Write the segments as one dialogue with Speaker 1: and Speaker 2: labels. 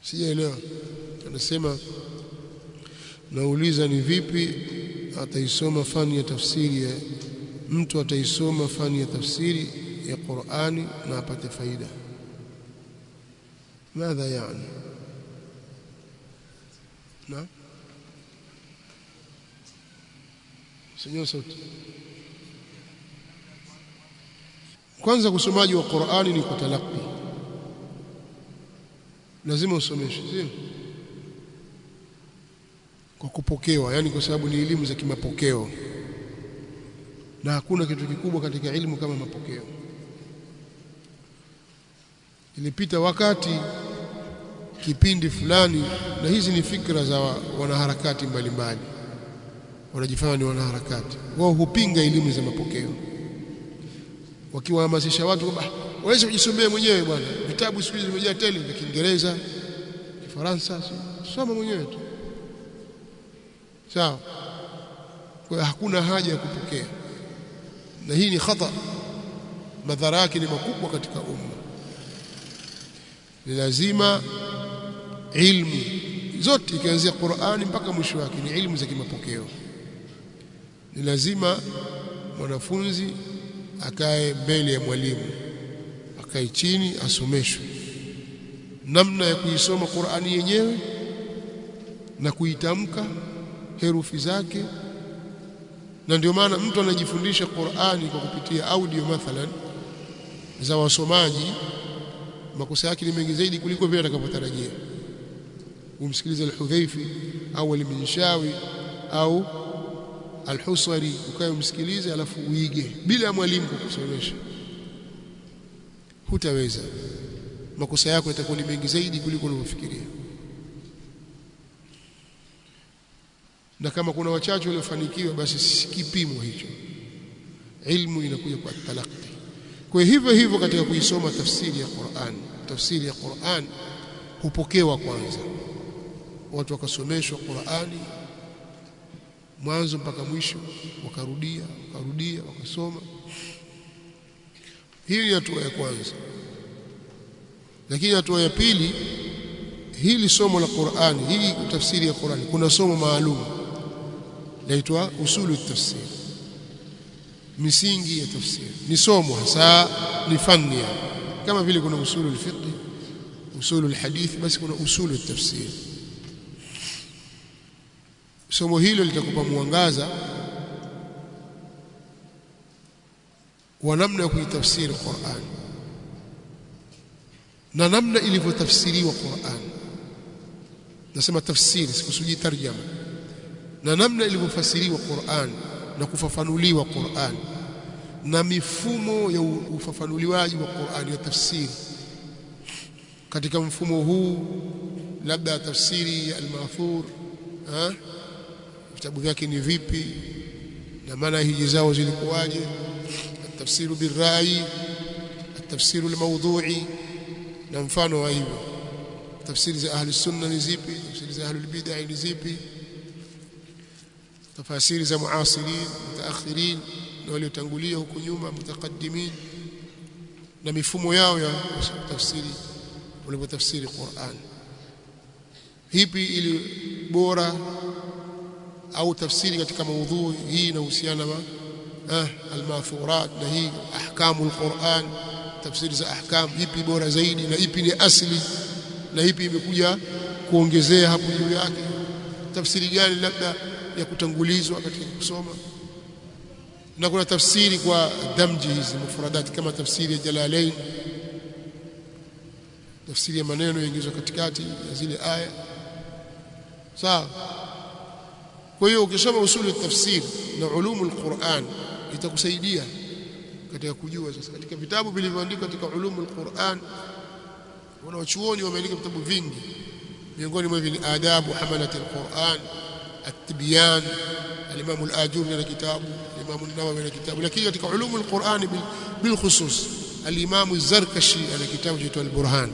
Speaker 1: sijaelewa anasema nauliza ni vipi ataisoma fani ya tafsiri ya mtu ataisoma fani ya tafsiri ya Qur'ani na apate faida ماذا يعني نعم سنyo sauti kwanza usomaji wa Qur'ani ni kutalaki lazima usomeshwe sio kwa kupokewa yani kwa sababu ni elimu za kimapokeo na hakuna kitu kikubwa katika elimu kama mapokeo ilipita wakati kipindi fulani na hizi ni fikra za wanaharakati mbalimbali wanajifanya ni wanaharakati wao hupinga elimu za mapokeo wakiwahamasisha watu kwamba waweze kujisomea mwenyewe bwana vitabu siku hizi vimejaa tele vya Kiingereza Kifaransa soma mwenyewe tu sawa kwa hakuna haja ya kupokea na hii ni khata madhara yake ni makubwa katika umma ni lazima ilmu zote ikianzia Qur'ani mpaka mwisho wake ni ilmu za kimapokeo ni lazima mwanafunzi akae mbele ya mwalimu akae chini asomeshwe namna ya kuisoma Qur'ani yenyewe na kuitamka herufi zake na ndio maana mtu anajifundisha Qur'ani kwa kupitia audio mathalan za wasomaji makosa yake ni mengi zaidi kuliko vile atakavyotarajia umsikilize al-Hudhaifi au al-Minshawi au al-Husari ukae umsikilize alafu uige bila mwalimu kukusomesha hutaweza makosa yako yatakuwa ni mengi zaidi kuliko unavyofikiria na kama kuna wachache waliofanikiwa basi si kipimo hicho ilmu inakuja kwa talaqi kwa hivyo hivyo katika kuisoma tafsiri ya Qur'an tafsiri ya Qur'an hupokewa kwanza watu wakasomeshwa Qur'ani mwanzo mpaka mwisho wakarudia wakarudia wakasoma hii ni hatua ya kwanza lakini hatua ya pili hili somo la Qur'ani hii tafsiri ya Qur'ani kuna somo maalum laitwa usulu tafsir misingi ya tafsiri ni somo hasa ni fani kama vile kuna usulu al-fiqh usulu al-hadith basi kuna usulu tafsir somo hilo litakupa mwangaza wa namna ya kuitafsiri Qur'an na namna ilivyotafsiriwa Qur'an nasema tafsiri sikusudi tarjama na namna ilivyofasiriwa Qur'an na kufafanuliwa Qur'an na mifumo ya ufafanuliwaji wa Qur'an ya tafsiri katika mfumo huu labda tafsiri ya al-Mathur vitabu vyake ni vipi na maana hiji zao zilikuwaje tafsiru birrai tafsiru al-mawdu'i na mfano wa hivyo tafsiri za ahli sunna ni zipi tafsiri za ahli bid'ah ni zipi tafasiri za muasirin mutaakhirin na waliotangulia huko nyuma mutaqaddimin na mifumo yao ya tafsiri walipotafsiri Qur'an hipi ili bora au tafsiri katika maudhui hii inahusiana na ah almathurat na hii ahkamu alquran tafsiri za ahkam ipi bora zaidi na ipi ni asli na ipi imekuja kuongezea hapo juu yake tafsiri gani labda ya kutangulizwa katika kusoma na kuna tafsiri kwa damji hizi mufradati kama tafsiri ya Jalalain tafsiri ya maneno yaingizwa katikati ya zile aya sawa kwa hiyo ukisoma usuli tafsir na ulumu alquran itakusaidia katika kujua sasa katika vitabu vilivyoandikwa katika ulumu alquran wanawachuoni wameandika vitabu vingi miongoni mwa hivi ni adabu hamalat alquran التبيان الإمام الآجوري له كتاب الإمام النووي له كتاب لكن katika علوم القرآن بالخصوص الإمام الزركشي له كتاب جيته البرهان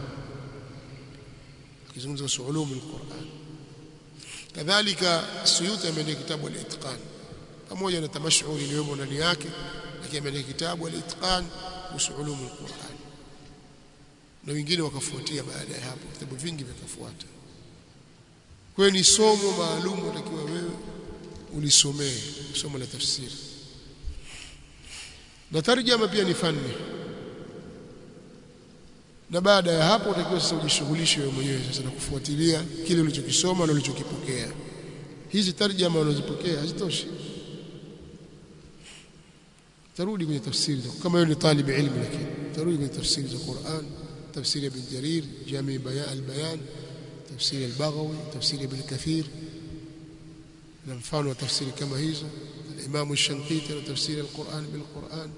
Speaker 1: akizungumza kuhusu ulum alquran kadhalika suyuti ameandika kitabu al-itqan pamoja na tamashuri iliyomo ndani yake lakini ameandika kitabu al-itqan kuhusu ulum alquran na wengine wakafuatia baada ya hapo vitabu vingi vikafuata kwa hiyo ni somo maalum utakiwa wewe ulisomee somo la tafsiri na tarjama pia ni fani na baada ya hapo utakiwa sasa ujishughulishe wewe mwenyewe sasa na kufuatilia kile ulichokisoma na ulichokipokea hizi tarjama unazopokea hazitoshi tarudi kwenye tafsiri kama wewe ni talib ilmu lakini tarudi kwenye tafsiri za Qur'an tafsiri ya Ibn Jarir Jami Bayan al-Bayan tafsiri al-Baghawi tafsiri Ibn Kathir na mfano wa tafsiri kama hizo الإمام الشنقيطي لتفسير القرآن بالقرآن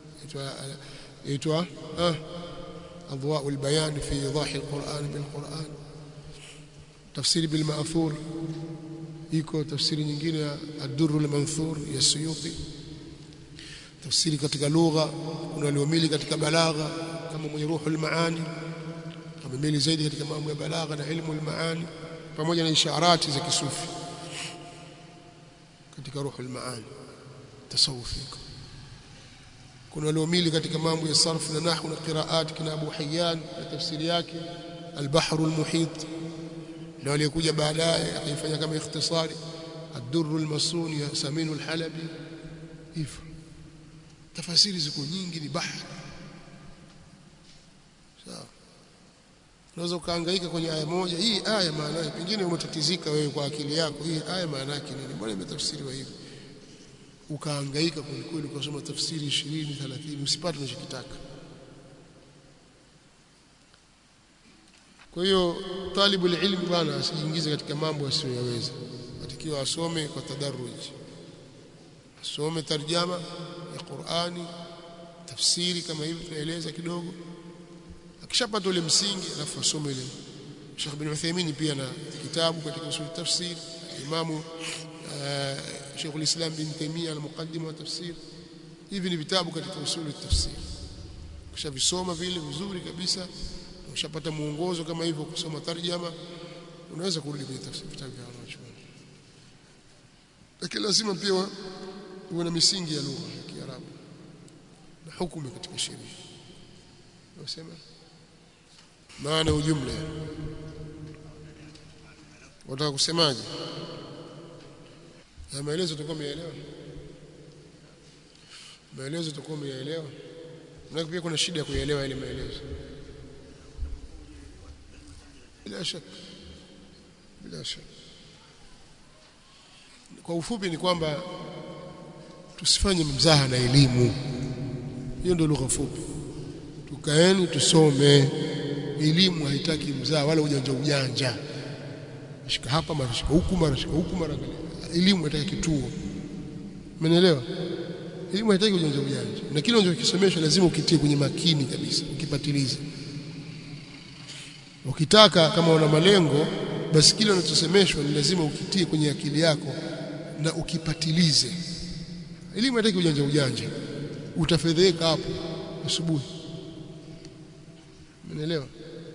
Speaker 1: يتوى آه أضواء البيان في إيضاح القرآن بالقرآن تفسير بالمأثور iko tafsiri nyingine ya ad-durr al-manthur ya Suyuti tafsiri katika lugha kuna waliomili katika balagha kama mwenye ruhul maani amemili zaidi katika mambo ya balagha na ilmu al-maani pamoja na isharati za kisufi katika ruhul maani tasawufi kuna waliomili katika mambo ya sarfu na nahwu na qiraat kina Abu Hayyan na tafsiri yake al-bahr al-muhit na waliokuja baadaye akaifanya kama ikhtisari ad-durr al-masun ya Samin al-Halabi hivyo tafasiri ziko nyingi ni bahari sawa unaweza ukahangaika kwenye aya moja hii aya maana yake pengine umetatizika wewe kwa akili yako hii aya maana yake nini mbona imetafsiriwa hivi ukahangaika kwelikweli ukasoma tafsiri 20 30 usipate unachokitaka kwa hiyo talibu ilmi bwana asijiingize katika mambo asiyoyaweza atakiwa asome kwa tadarruj asome tarjama ya Qur'ani tafsiri kama hivi tunaeleza kidogo akishapata ule msingi alafu asome ile Sheikh bin Uthaymeen pia na kitabu katika usul tafsir Imam Sheikh al-Islam bin Taymiyyah al-Muqaddimah wa tafsir hivi ni vitabu katika usul tafsir kishavisoma vile vizuri kabisa ushapata muongozo kama hivyo kusoma tarjama unaweza kurudi kwenye tafsiri vitabu vya wanachuoni lakini lazima pia uwe na misingi ya lugha ya Kiarabu na hukumu katika sheria unasema maana ujumla wataka kusemaje na maelezo tutakuwa umeelewa maelezo tutakuwa umeelewa na pia kuna shida ya kuelewa ile maelezo bila shaka bila shaka kwa ufupi ni kwamba tusifanye mzaha na elimu hiyo ndio lugha fupi tukaeni tusome elimu haitaki mzaha wala ujanja ujanja shika hapa mara shika huku mara shika huku mara elimu haitaki kituo umeelewa elimu haitaki ujanja ujanja na kile unachokisomesha lazima ukitie kwenye makini kabisa ukipatilize ukitaka kama una malengo basi kile unachosemeshwa ni lazima ukitie kwenye akili yako na ukipatilize elimu haitaki ujanja ujanja utafedheka hapo asubuhi umeelewa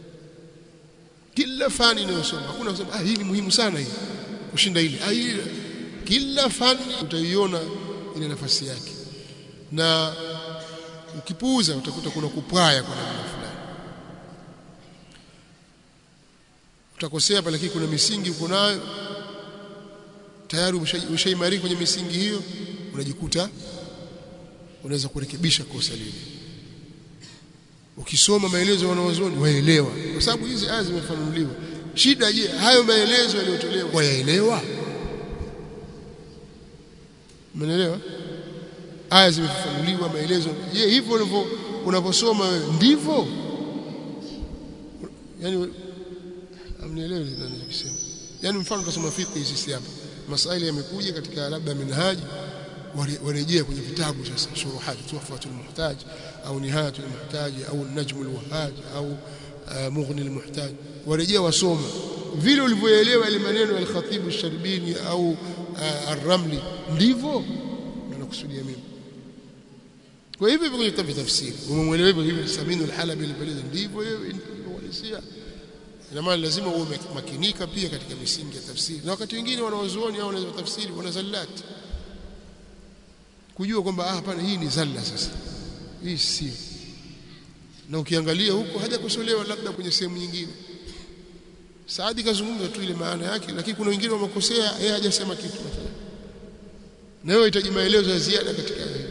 Speaker 1: kila fani inayosoma hakuna kusema ah hii ni muhimu sana hii kushinda ile ah hii kila fani utaiona ina nafasi yake na ukipuuza utakuta kuna kupwaya kwa namna fulani utakosea pale lakini kuna misingi uko nayo tayari ushaimarika kwenye misingi hiyo unajikuta unaweza kurekebisha kosa lile ukisoma maelezo ya wanawazuoni waelewa kwa sababu hizi aya zimefanuliwa shida je hayo maelezo yaliyotolewa wayaelewa umeelewa aya zimefanuliwa maelezo je hivyo unavyo unaposoma wewe ndivyo yani amnielewi ninachosema yani mfano tunasoma fiqh sisi hapa masaili yamekuja katika labda minhaji warejea kwenye vitabu sasa shuruhati tuhfatul muhtaj au nihayatul muhtaj au najmul wahaj au mughni almuhtaj warejea wasoma vile ulivyoelewa ile maneno ya al-khatib al-sharbini au ar-ramli ndivyo nakusudia mimi kwa hivyo kwenye kitabu tafsiri umemwelewa hivyo hivi Saminu al-Halabi alipeleza ndivyo hiyo uhalisia ina maana lazima uwe makinika pia katika misingi ya tafsiri na wakati wengine wanawazuoni au wanaweza tafsiri wana zallati kujua kwamba ah hapana hii ni zalla sasa hii si na ukiangalia huko hajakosolewa labda kwenye sehemu nyingine Saadi kazungumza tu ile maana yake lakini kuna wengine wamekosea yeye hajasema kitu na wewe hitaji maelezo ya ziada katika hiyo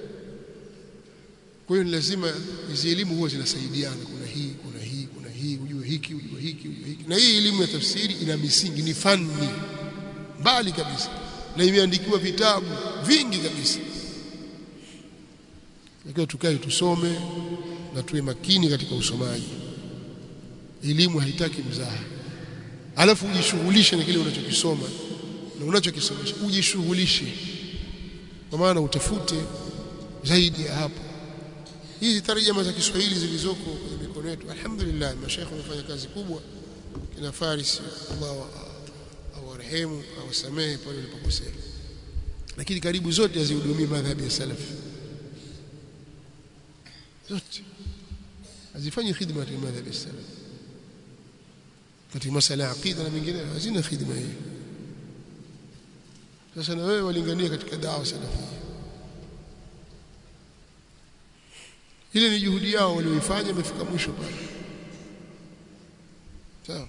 Speaker 1: kwa hiyo ni lazima hizi elimu huwa zinasaidiana kuna hii kuna hii kuna hii ujue hiki ujue hiki ujue hiki na hii elimu ya tafsiri ina misingi ni fani mbali kabisa na imeandikiwa vitabu vingi kabisa lakini tukae tusome na tuwe makini katika usomaji elimu haitaki mzaha alafu ujishughulishe na kile unachokisoma na unachokisomesha ujishughulishe kwa maana utafute zaidi ya hapo hizi tarjama za Kiswahili zilizoko kwenye mikono yetu alhamdulillah mashaikh wamefanya kazi kubwa kina Faris Allah awarehemu awasamehe pale walipokosea lakini karibu zote hazihudumii madhhabi ya salafi zote hazifanyi khidma katika madhhabi ya salafi katika masala ya aqida na mengine hazina khidma hii sasa na wewe walingania katika dawa salafia ile ni juhudi yao walioifanya imefika mwisho pale sawa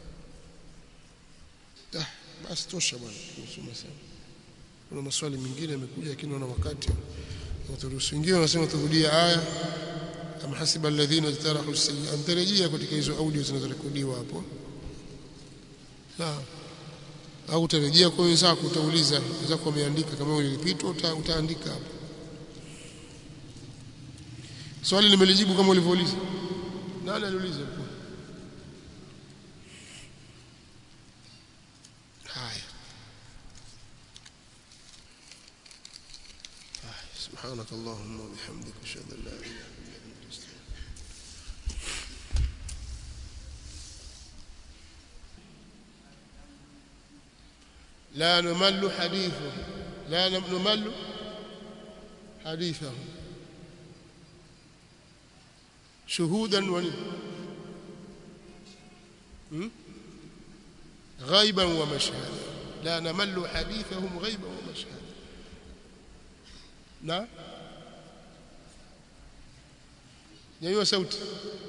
Speaker 1: ah basi tosha bwana tusome sana kuna maswali mengine yamekuja lakini naona wakati waturuhusu wengine wanasema turudie aya am hasiba alladhina ijtarahu as-sayyi'at mtarejea katika hizo audio zinazorekodiwa hapo sawa au utarejea kwa wenzako utauliza wenzako wameandika kama ulilipitwa uta, utaandika hapo swali nimelijibu kama ulivyouliza nani aliuliza haya سبحانك اللهم وبحمدك اشهد ان لا اله الا انت استغفرك لا نمل حديثه لا نمل حديثه شهودا ون غيبا ومشهدا لا نمل حديثهم غيبا ومشهدا نعم nyanyua sauti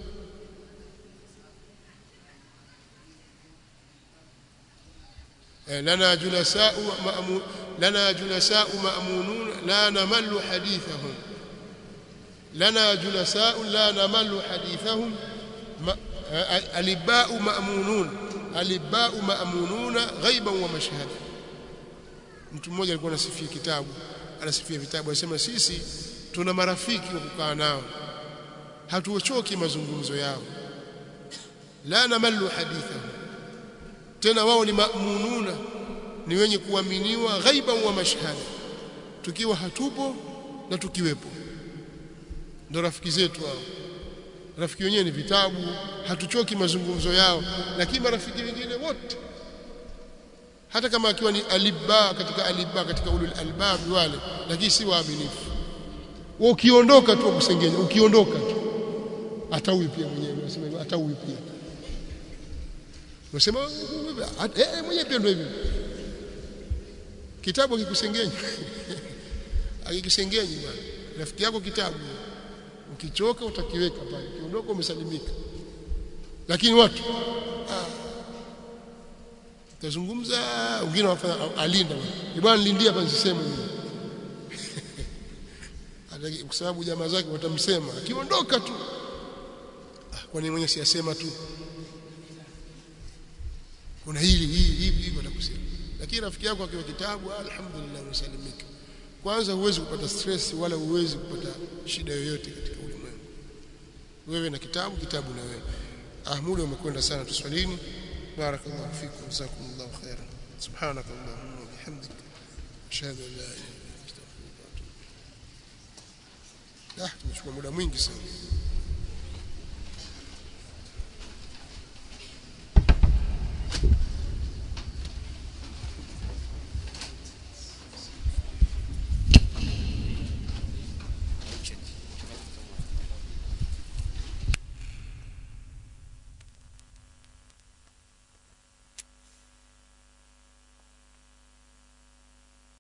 Speaker 1: لنا جلساء مأمون لنا جلساء مأمونون لا نمل حديثهم لنا جلساء لا نمل حديثهم الباء مأمونون الباء مأمونون غيبا ومشهدا mtu mmoja alikuwa anasifia kitabu anasifia vitabu anasema sisi tuna marafiki wa kukaa nao hatuochoki mazungumzo yao la namallu hadithahum tena wao ni maamununa ni wenye kuaminiwa ghaiba wa mashhada tukiwa hatupo na tukiwepo ndo rafiki zetu hao rafiki wenyewe ni vitabu hatuchoki mazungumzo yao lakini marafiki wengine wote hata kama akiwa ni alibba katika alibba katika ulul albab wale lakini si waaminifu wao ukiondoka tu kusengenya ukiondoka tu ataui pia mwenyewe unasema ataui pia unasema eh mwenyewe pia ndio hivyo kitabu akikusengenya akikusengenya bwana rafiki yako kitabu ukichoka utakiweka pale ukiondoka umesalimika lakini watu ah, tazungumza wengine wafanya alinda bwana nilindia hapa nisiseme mimi kwa sababu jamaa zake watamsema akiondoka tu ah, kwani mwenye siyasema tu kuna hili hili hivi hivi watakusema lakini rafiki yako akiwa kitabu alhamdulillah umesalimika kwanza huwezi kupata stress wala huwezi kupata shida yoyote katika ulimwengu wewe na kitabu kitabu na wewe ah muda umekwenda sana tuswalini barakallahu fikum jazakumullahu khairan subhanakallahumma wa bihamdika ashhadu an la ilaha illa anta astaghfiruka wa atubu ilaik ah tumechukua muda mwingi sana